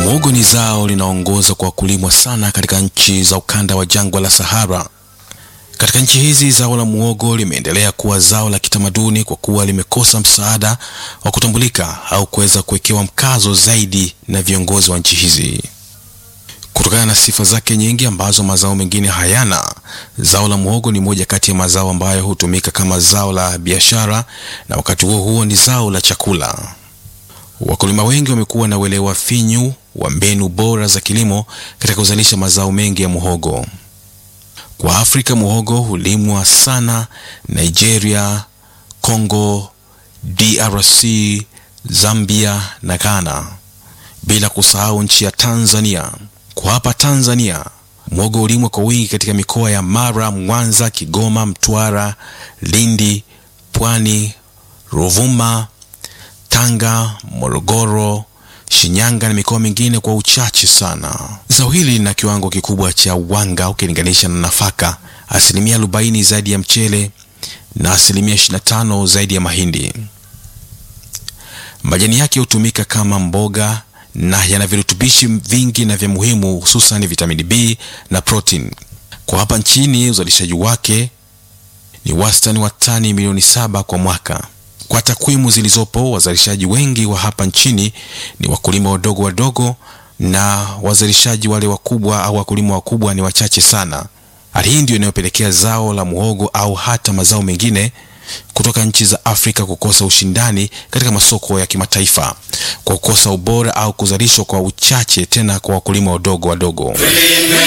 Muhogo ni zao linaongoza kwa kulimwa sana katika nchi za ukanda wa jangwa la Sahara. Katika nchi hizi zao la muhogo limeendelea kuwa zao la kitamaduni kwa kuwa limekosa msaada wa kutambulika au kuweza kuwekewa mkazo zaidi na viongozi wa nchi hizi. Kutokana na sifa zake nyingi ambazo mazao mengine hayana, zao la muhogo ni moja kati ya mazao ambayo hutumika kama zao la biashara na wakati huo huo ni zao la chakula. Wakulima wengi wamekuwa na uelewa finyu wa mbinu bora za kilimo katika kuzalisha mazao mengi ya muhogo. Kwa Afrika, muhogo hulimwa sana Nigeria, Congo, DRC, Zambia na Ghana, bila kusahau nchi ya Tanzania. Kwa hapa Tanzania, muhogo hulimwa kwa wingi katika mikoa ya Mara, Mwanza, Kigoma, Mtwara, Lindi, Pwani, Ruvuma, Tanga, Morogoro, Shinyanga na mikoa mingine kwa uchache sana. Zao hili lina kiwango kikubwa cha wanga ukilinganisha na nafaka, asilimia arobaini zaidi ya mchele na asilimia 25 zaidi ya mahindi. Majani yake hutumika kama mboga na yana virutubishi vingi na vya muhimu, hususan vitamini B na protein. Kwa hapa nchini uzalishaji wake ni wastani wa tani milioni saba kwa mwaka. Kwa takwimu zilizopo, wazalishaji wengi wa hapa nchini ni wakulima wadogo wadogo, na wazalishaji wale wakubwa au wakulima wakubwa ni wachache sana. Hali hii ndio inayopelekea zao la muhogo au hata mazao mengine kutoka nchi za Afrika kukosa ushindani katika masoko ya kimataifa kwa kukosa ubora au kuzalishwa kwa uchache, tena kwa wakulima wadogo wadogo.